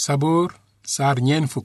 saboor saar ñeen fukk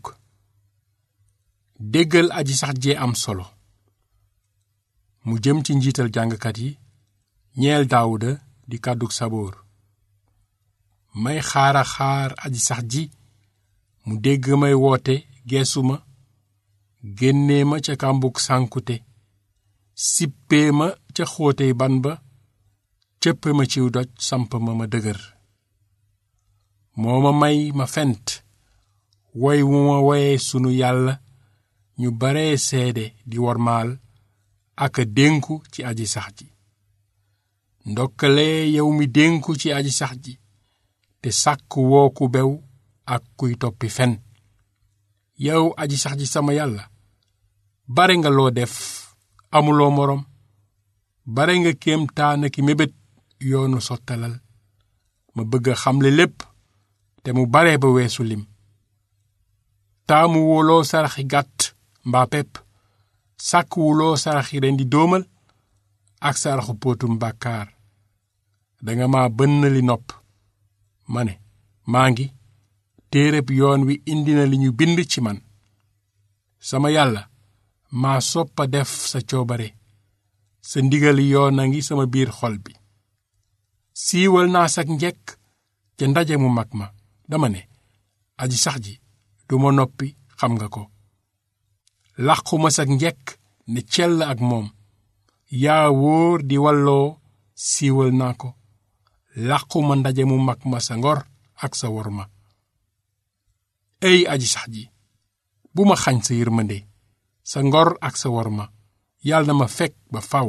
déggal aji sax jee am solo mu jëm ci njiital jàngkat yi ñeel daawuda di kàddug saboor may xaara xaar aji sax ji mu dégg may woote geesu ma génnee ma ca kàmbug sànkute sippee ma ca xóotey ban ba cëpp ma ciw doj samp ma ma dëgër moo ma may ma fent woy wu ma woyee sunu yàlla ñu baree seede di wormaal ak a dénku ci aji sax ji ndokkale yow mi dénku ci aji sax ji te sàkk woo ku bew ak kuy toppi fen yow aji sax ji sama yàlla bare nga loo def amuloo moroom bare nga kéemtaan ki mébét yoonu sottalal ma bëgg a xamle lépp te mu bare ba weesu lim taamu wuloo saraxi gàtt mbaa pepp sàkk wuloo saraxi ren di dóomal ak saraxu póotum bàkkaar danga ma bënn li nopp ma ne maa ngi téereb yoon wi indi na li ñu bind ci man sama yàlla maa soppa def sa coobare sa ndigali yoon a ngi sama biir xol bi siiwal naa sak njekk ca ndaje mu mag ma dama ne aji sax ji duma noppi xam nga ko làquma sak njekk ne cell ak moom yaa wóor di walloo siiwal naa ko làquma ndaje mu mag ma sa ngor ak sa wor ma ey aji sax ji bu ma xañ sa yërmande sa ngor ak sa wor ma yàlla na ma fekk ba faw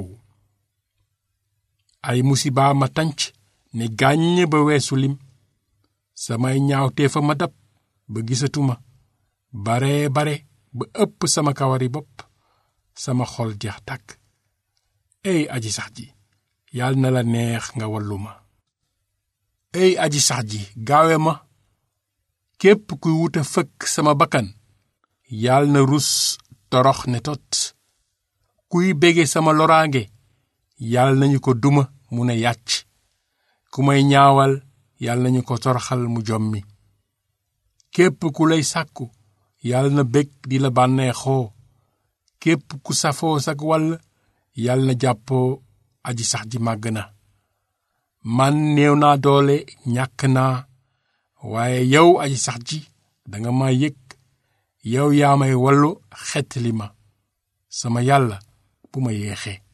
ay musibaa ma tanc ne gàññ ba weesu lim samay ñaawtee fa ma dab ba gisatuma bare bare ba ëpp sama kawari bopp sama xol jeex tàkk ey aji sax ji yàlla na la neex nga wallu ma ey aji sax ji gaawe ma képp kuy wuta fëkk sama bakkan yàlla na rus torox ne tot kuy bége sama loraange yàlla nañu ko duma mu ne yàcc ku may ñaawal yàlla nañu ko toroxal mu jommi képp ku lay sàkku yàlla na bég di la bànneexoo képp ku safoo sag wàll yàlla na jàppoo aji sax ji màgg na man néew naa doole ñàkk naa waaye yow aji sax ji danga ma yëg yow yaa may wallu xettali ma sama yàlla bu ma yeexee